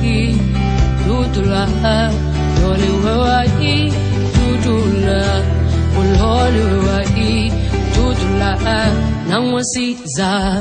wai tutula lole wai tutula ulole wai tutula namwasiza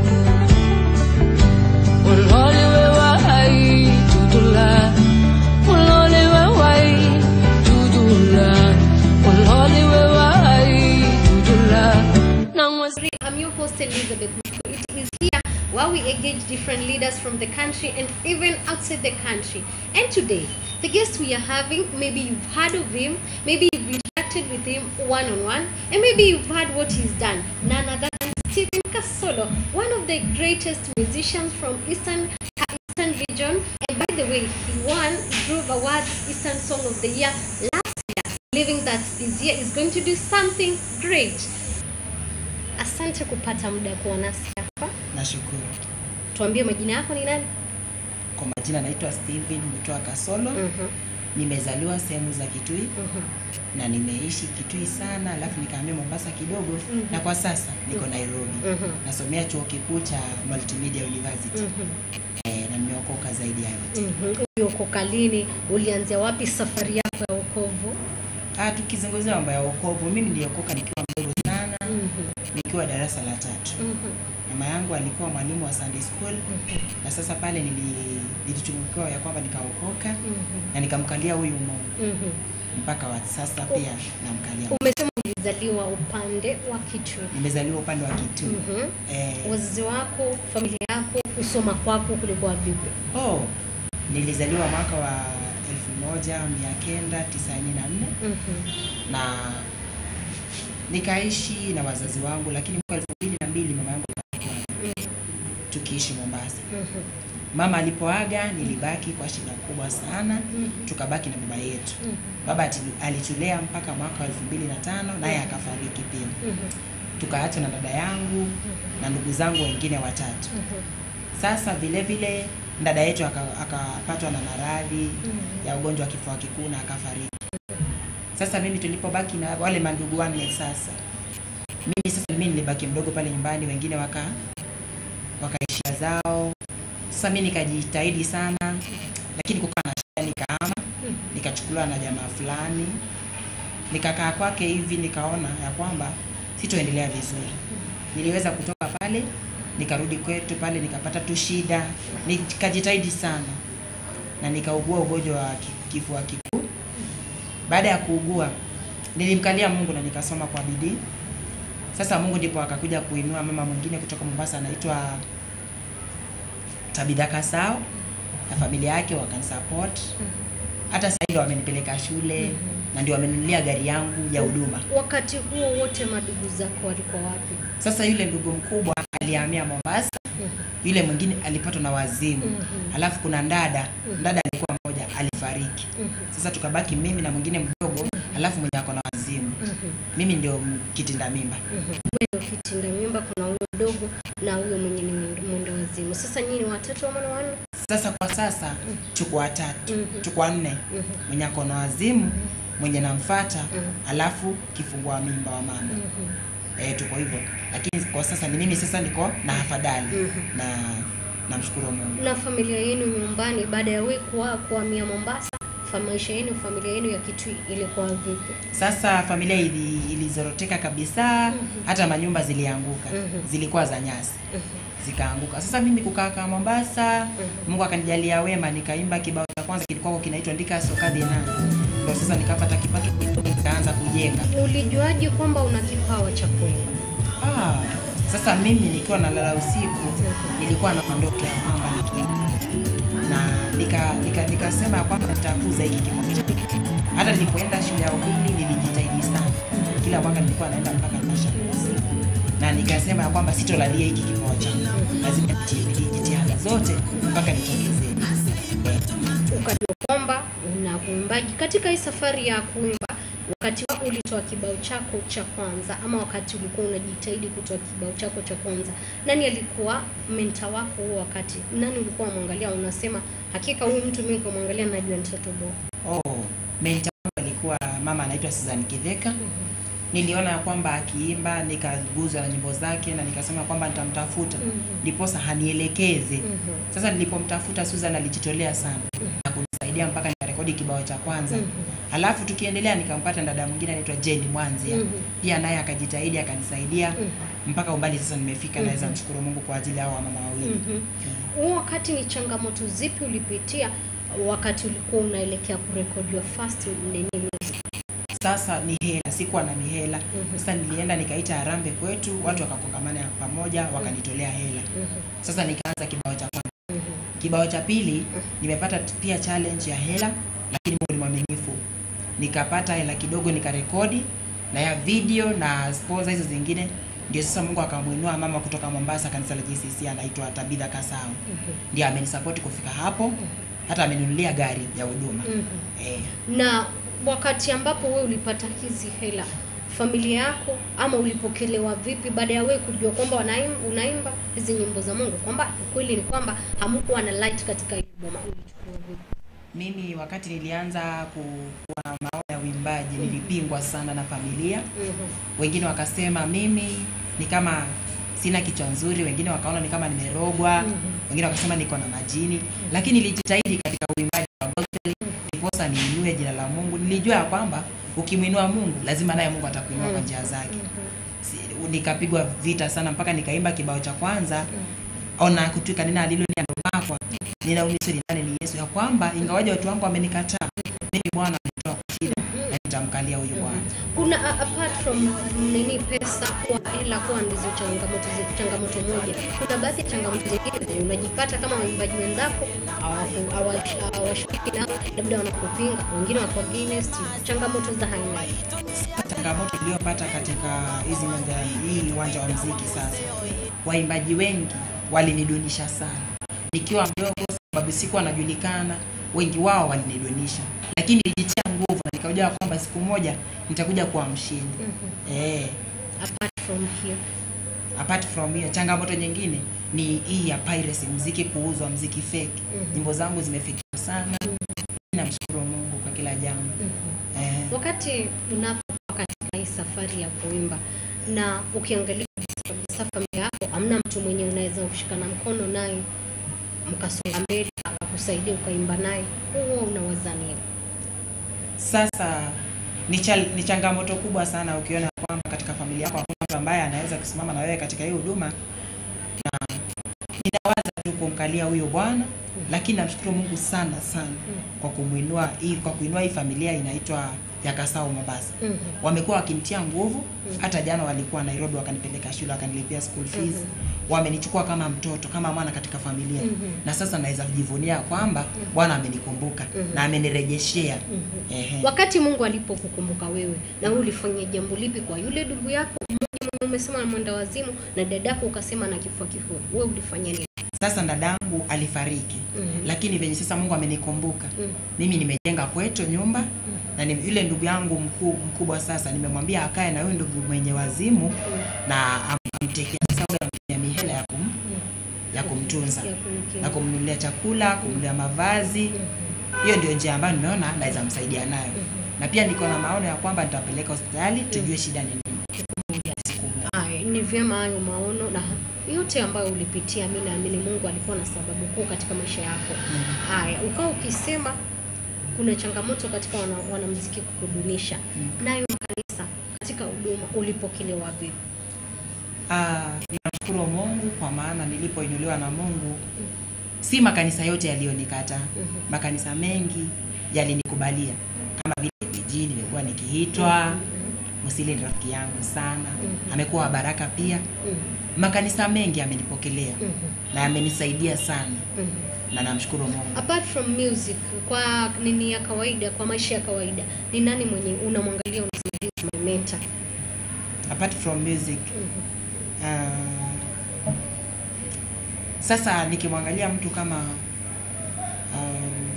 ulole wai tutula ulole wai tutula ulole wai tutula namwasiza I'm your host Elizabeth. Muthu. It is here where we engage different leaders from the country and even outside the country. And today, the guest we are having, maybe you've heard of him, maybe you've interacted with him one on one, and maybe you've heard what he's done. None other than Stephen Kasolo, one of the greatest musicians from Eastern Eastern region. And by the way, he won Groove Awards Eastern Song of the Year last year, believing that this year is going to do something great. Asante kupata muda kuwa nasi hapa. Nashukuru. Tuambie majina yako ni nani? Kwa majina naitwa Steven Mutoa Kasolo. Mhm, Nimezaliwa sehemu za Kitui mhm, na nimeishi Kitui sana, alafu nikahamia Mombasa kidogo Mhm. na kwa sasa niko Nairobi. mhm, Nasomea chuo kikuu cha Multimedia University mhm, eh, na nimeokoka zaidi ya yote. mhm. Uliokoka lini? Ulianzia wapi safari yako ya wokovu? Ah, tukizungumzia mambo ya wokovu, mimi niliokoka nikiwa mdogo sana, Mhm, nikiwa darasa la tatu. mhm, Mama yangu alikuwa mwalimu wa Sunday school mhm, na sasa pale nili nilitunukiwa ya kwamba nikaokoka mhm, na nikamkalia huyu Mungu mhm. mpaka wa sasa pia namkalia. Umesema ulizaliwa upande wa Kitui. Nimezaliwa upande wa Kitui. Mhm. Eh, Wazazi wako, familia yako, kusoma kwako kulikuwa vipi? oh, nilizaliwa mwaka wa 1994 Mhm, na nikaishi na wazazi wangu, lakini mwaka 2002 mama yangu alikuwa tukiishi Mombasa. mhm, Mama alipoaga nilibaki kwa shida kubwa sana, mhm, tukabaki na baba yetu. mhm, Baba ati- alitulea mpaka mwaka wa 2005 naye akafariki pia. mhm, Tukaachwa na dada yangu na ndugu zangu wengine watatu. mhm, Sasa vile vile dada yetu aka- akapatwa na maradhi mhm. ya ugonjwa wa kifua kikuu na akafariki. Sasa mimi tulipobaki na wale mandugu wanne sasa, mimi sasa mimi nilibaki mdogo pale nyumbani, wengine waka wakaishia zao. Sasa mimi nikajitahidi sana, lakini kukaa na shida, nikahama nikachukuliwa na jamaa fulani, nikakaa kwake hivi, nikaona ya kwamba sitoendelea vizuri. Niliweza kutoka pale nikarudi kwetu pale, nikapata tu shida, nikajitahidi sana na nikaugua ugonjwa wa ki- kifua kikuu. Baada ya kuugua, nilimkalia Mungu na nikasoma kwa bidii. Sasa Mungu ndipo akakuja kuinua mama mwingine kutoka Mombasa anaitwa Tabitha Kasao na familia yake wakanisupport. Hata sasa ndio wamenipeleka shule na ndio wamenunulia gari yangu ya huduma. Wakati huo wote madugu zako walikuwa wapi? Sasa yule ndugu mkubwa alihamia Mombasa, yule mwingine alipatwa na wazimu. Mhm. Alafu kuna ndada, ndada alikuwa mmoja alifariki. Mhm. Sasa tukabaki mimi na mwingine mdogo, alafu mwenye ako na wazimu. Mhm. Mimi ndio m- kitinda mimba. Mhm. Wewe ndio kitinda mimba, kuna huyo mdogo na huyo mwenye ni mwendo- mwendo wazimu. Sasa nyinyi ni watatu ama ni wanne? Sasa kwa sasa tuko watatu, Mhm. tuko wanne, Mhm. mwenye ako na wazimu, mwenye namfata, Mhm. alafu kifungua mimba wa mama. Mhm. Eh, tuko hivyo, lakini kwa sasa ni mimi sasa niko na afadhali Mhm. na namshukuru Mungu. Na familia yenu nyumbani, baada ya wewe kuwa kuhamia Mombasa, fa- maisha yenu, familia yenu ya Kitui ilikuwa vipi? Sasa familia ili, ilizoroteka kabisa, hata manyumba zilianguka, Mhm. zilikuwa za nyasi Mhm. zikaanguka. Sasa mimi kukaa kama Mombasa, Mungu akanijalia wema, nikaimba kibao cha kwanza kilikuwa kinaitwa ndika sokadhi na ndio sasa nikapata kipato kidogo, nikaanza kujenga. Ulijuaje kwamba una kipawa cha kuimba? Ah, sasa mimi nikiwa nalala usiku nilikuwa na ndoto ya kwamba nikiimba na nika nika nikasema ya kwamba nitakuza hiki kipawa changu. Hata nilipoenda shule ya upili nilijitahidi sana, kila mwaka nilikuwa naenda mpaka mashauri na nikasema ya kwamba sitolalia hiki kipawa changu, lazima nitie bidii jitihada zote mpaka nitokezee. Eh, ukajua kwamba una uimbaji katika hii safari ya kuimba wakati wako ulitoa kibao chako cha kwanza ama wakati ulikuwa unajitahidi kutoa kibao chako cha kwanza nani alikuwa menta wako huo wakati nani ulikuwa unamwangalia unasema hakika huyu mtu mimi kumwangalia najua nitatoboa Oh, mentor wangu alikuwa mama anaitwa Susan Kidheka niliona ya kwamba akiimba nikaguzwa na nyimbo zake na nikasema kwamba nitamtafuta Mhm. ndiposa hanielekeze Mhm. sasa nilipomtafuta Susan alijitolea sana na kunisaidia mpaka nikarekodi kibao cha kwanza Mhm. alafu tukiendelea nikampata dada mwingine anaitwa Jane Mwanzia Mhm. pia naye akajitahidi akanisaidia Mhm. mpaka umbali sasa nimefika naweza mshukuru Mungu kwa ajili ya hao mama wawili Mhm. Huo wakati ni changamoto zipi ulipitia wakati ulikuwa unaelekea kurekodi your first nini music? sasa ni hela sikuwa na mihela Mhm. sasa nilienda nikaita harambe kwetu watu wakakongamana pamoja wakanitolea hela Mhm. sasa nikaanza kibao cha kwanza Mhm. kibao cha pili nimepata t- pia challenge ya hela lakini Mungu ni mwaminifu nikapata hela kidogo nikarekodi na ya video na sponsor hizo zingine ndio sasa Mungu akamwinua mama kutoka Mombasa kanisa la JCC anaitwa Tabitha Kasau Mhm. ndiye amenisupport kufika hapo hata ameninunulia gari ya huduma Mhm. eh. na wakati ambapo wewe ulipata hizi hela familia yako ama ulipokelewa vipi baada ya wewe kujua kwamba wanaim- unaimba hizi nyimbo za Mungu kwamba kweli ni kwamba hamukuwa na light katika hili boma ulichukua vipi Mimi wakati nilianza ku- kuwa na maono ya uimbaji nilipingwa sana na familia. Mhm. Wengine wakasema mimi ni kama sina kichwa nzuri, wengine wakaona ni kama nimerogwa, Mhm. wengine wakasema niko na majini, lakini nilijitahidi katika uimbaji wa gospel ndiposa niinue jina la Mungu. Nilijua ya kwamba ukimwinua Mungu lazima naye Mungu atakuinua kwa njia zake. Si- Nikapigwa vita sana mpaka nikaimba kibao cha kwanza ona kutwika nina alilo ni andomakwa nina umiso nani ni Yesu ya kwamba ingawaje watu wangu wamenikataa mimi Bwana amenitoa kwa shida na nitamkalia huyu Bwana. kuna a- apart from nini pesa kwa hela kuwa ndizo changamoto zi- changamoto moja kuna baadhi ya changamoto zingine zenye unajipata kama waimbaji wenzako hawaku- hawa- hawashiriki nao labda wanakupinga wengine wako against changamoto za aina hii. Changamoto iliyopata katika hizi uwanja hii uwanja wa mziki sasa, waimbaji wengi walinidunisha sana nikiwa mdogo, sababu sikuwa najulikana. Wengi wao walinidunisha, lakini nilijitia nguvu na nikajua kwamba siku moja nitakuja kuwa mshindi. Mhm. Eh, apart from here apart from hiyo changamoto nyingine ni hii ya piracy, mziki kuuzwa, mziki fake. Mhm. Nyimbo zangu zimefikiwa sana. Namshukuru Mungu kwa kila jambo. Mhm. Eh, wakati unapokuwa katika hii safari ya kuimba na ukiangalia kabisa kabisa familia yako hamna mtu mwenye unaweza kushikana mkono naye mkasonga mbele akakusaidia ukaimba naye huo unawaza nini sasa ni, chal, ni changamoto kubwa sana ukiona kwamba katika familia yako hakuna mtu ambaye anaweza kusimama na wewe katika hii huduma, na ninawaza tu kumkalia huyo Bwana, lakini namshukuru Mungu sana sana kwa kumwinua hii kwa kuinua hii familia inaitwa ya Kasau Mombasa. Mhm. Wamekuwa wakinitia nguvu, hata jana walikuwa Nairobi wakanipeleka shule wakanilipia school fees. Wamenichukua kama mtoto kama mwana katika familia Mhm. na sasa naweza kujivunia kwamba Bwana amenikumbuka Mhm. na amenirejeshea. Mhm. Ehe. wakati mungu alipokukumbuka wewe na wewe ulifanya jambo lipi kwa yule ndugu yako mmoja mwenye umesema na mwenda wazimu na dadako ukasema na kifua kifua wewe ulifanya nini Sasa dadangu alifariki Mhm. lakini venye sasa Mungu amenikumbuka Mhm. mimi nimejenga kwetu nyumba na ni, yule ndugu yangu mkuu, mkubwa sasa nimemwambia akae na huyu ndugu mwenye wazimu na am- amtekea sasa ule amtumia mihela ya, kum, ya kumtunza Ya kumkia. na kumnunulia chakula kumnunulia mavazi hiyo ndio njia ambayo nimeona naweza msaidia nayo na pia niko na maono ya kwamba nitapeleka hospitali tujue shida ni nini siku moja. Aya, ni vyema hayo maono na yote ambayo ulipitia. Mi naamini Mungu alikuwa na sababu kuu katika maisha yako. Haya, ukawa ukisema kuna changamoto katika wana, wanamuziki kukudunisha, nayo kanisa katika huduma ulipokelewa vipi? Ah, ninamshukuru Mungu kwa maana nilipoinuliwa na Mungu si makanisa yote yaliyonikata. Mhm. Makanisa mengi yalinikubalia, kama vile jijini nimekuwa nikiitwa. Musili ni rafiki yangu sana, Mhm. amekuwa wa baraka pia. Mhm, Makanisa mengi amenipokelea mhm, na amenisaidia sana, mhm. na namshukuru Mungu. Apart from music, kwa nini ya kawaida, kwa maisha ya kawaida, ni nani mwenye unamwangalia unasema "This is my mentor"? Apart from music, Mhm, ah, sasa nikimwangalia mtu kama um,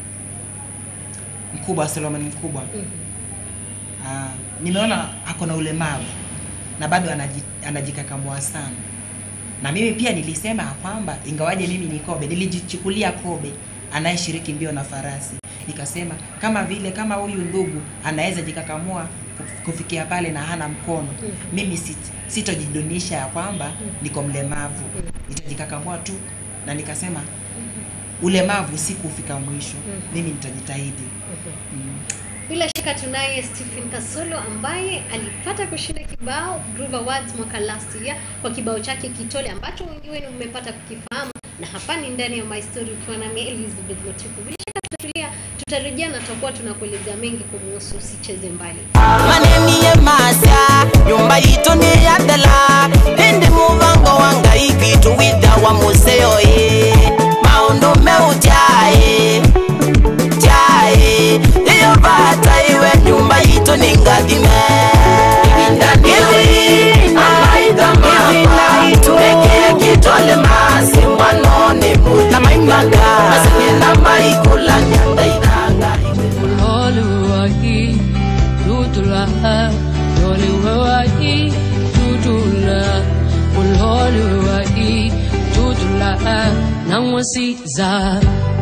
mkubwa Solomon mkubwa mhm, Ah, nimeona ako na ulemavu na bado anaji- anajikakamua sana, na mimi pia nilisema ya kwamba ingawaje mimi ni kobe, nilijichukulia kobe anayeshiriki mbio na farasi, nikasema kama vile kama huyu ndugu anaweza jikakamua kufikia pale na hana mkono mimi sit- sitojidunisha ya kwamba niko mlemavu nitajikakamua tu na nikasema ulemavu si kufika mwisho mimi nitajitahidi mm. Bila shaka tunaye Stephen Kasolo ambaye alipata kushinda kibao Groove Awards mwaka last year kwa kibao chake Kitole ambacho wengi wenu mmepata kukifahamu, na hapa ni ndani ya My Story ukiwa nami Elizabeth Motiku. Bila shaka tutatulia, tutarejea na tutakuwa tunakuelezea mengi kumuhusu, usicheze mbali. maneni ye masa nyumba yitu ni ya dela hindi muvango wanga ikitu wida wa museo ye maundu meu tyae tyae iyo vata iwe nyumba yitu ni ngathime ekee kitole masi mwanone mula maimaga masengena maikula nyanda iranga iwe Uloliwahi, tutula, uloliwahi, tutula, uloliwahi, tutula, namwasiza